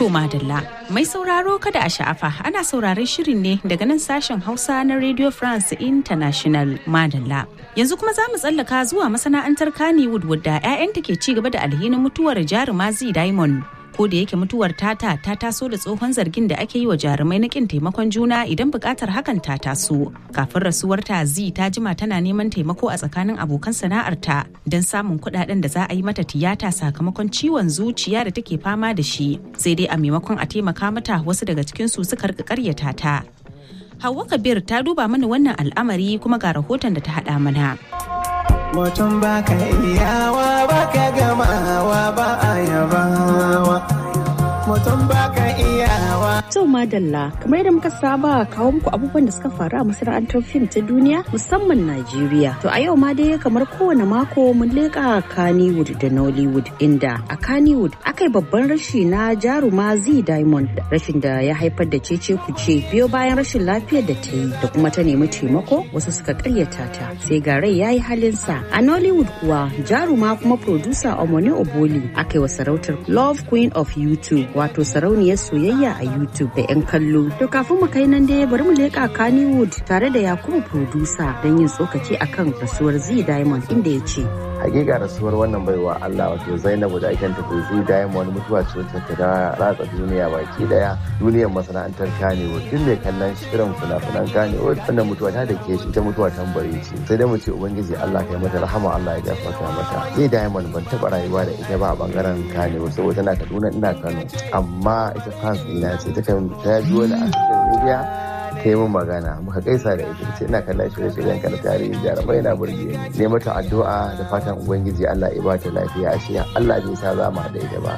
To madalla mai sauraro kada a sha'afa ana sauraron shirin ne daga nan sashen Hausa na Radio France International madalla. Yanzu kuma za mu tsallaka zuwa masana'antar Kannywood wadda 'ya'yanta ke ci gaba da alhinin mutuwar jaruma Z Diamond. Ko da yake mutuwar tata ta taso da tsohon zargin da ake yi wa jarumai na kin taimakon juna idan bukatar hakan ta taso. Kafin rasuwar ta Z ta jima tana neman taimako a tsakanin abokan sana'arta don samun kuɗaɗen da za a yi mata tiyata sakamakon ciwon zuciya da take fama da shi. Sai dai a maimakon a taimaka mata wasu daga cikin su suka rika karyata ta. Hauwa Kabir ta duba mana wannan al'amari kuma ga rahoton da ta haɗa mana. mutum ba ka iyawa ba ka gamawa ba a yabawa mutum ba ka iyawa To madalla kamar yadda muka saba kawo muku abubuwan da suka faru a masana'antar fim ta duniya musamman Najeriya. To a yau ma dai kamar kowane mako mun leƙa Kannywood da Nollywood inda a Kannywood aka yi babban rashi na jaruma Z Diamond rashin da ya haifar da cece kuce biyo bayan rashin lafiyar da ta yi da kuma ta nemi taimako wasu suka karyata ta sai ga rai ya yi halinsa. A Nollywood kuwa jaruma kuma producer Omoni Oboli aka yi wa sarautar Love Queen of YouTube wato sarauniyar soyayya a YouTube da 'yan kallo. To kafin mu kai nan dai bari mu leƙa Kannywood tare da Yakubu producer don yin tsokaci akan rasuwar Z Diamond inda ya ce. hakika rasuwar wannan baiwa Allah wato Zainabu da ake tafi zu Diamond mutuwa ce wacce ta ratsa duniya baki daya duniyar masana'antar Kannywood duk mai kallon shirin fina-finan Kannywood wannan mutuwa ta da ke shi ta mutuwa tambari ce sai dai mu ce ubangiji Allah kai mata rahama Allah ya gafarta mata zai Diamond ban taba rayuwa da ita ba a bangaren Kannywood saboda tana Kaduna ina Kano amma ita fans ina ce ta kan ta ji wani a social media ta yi min magana muka gaisa da ita ce ina kallon shirye-shiryen ka na tarihi jarumai na burge ni ne mata addu'a da fatan ubangiji Allah ya bata lafiya a Allah bai sa za mu da ita ba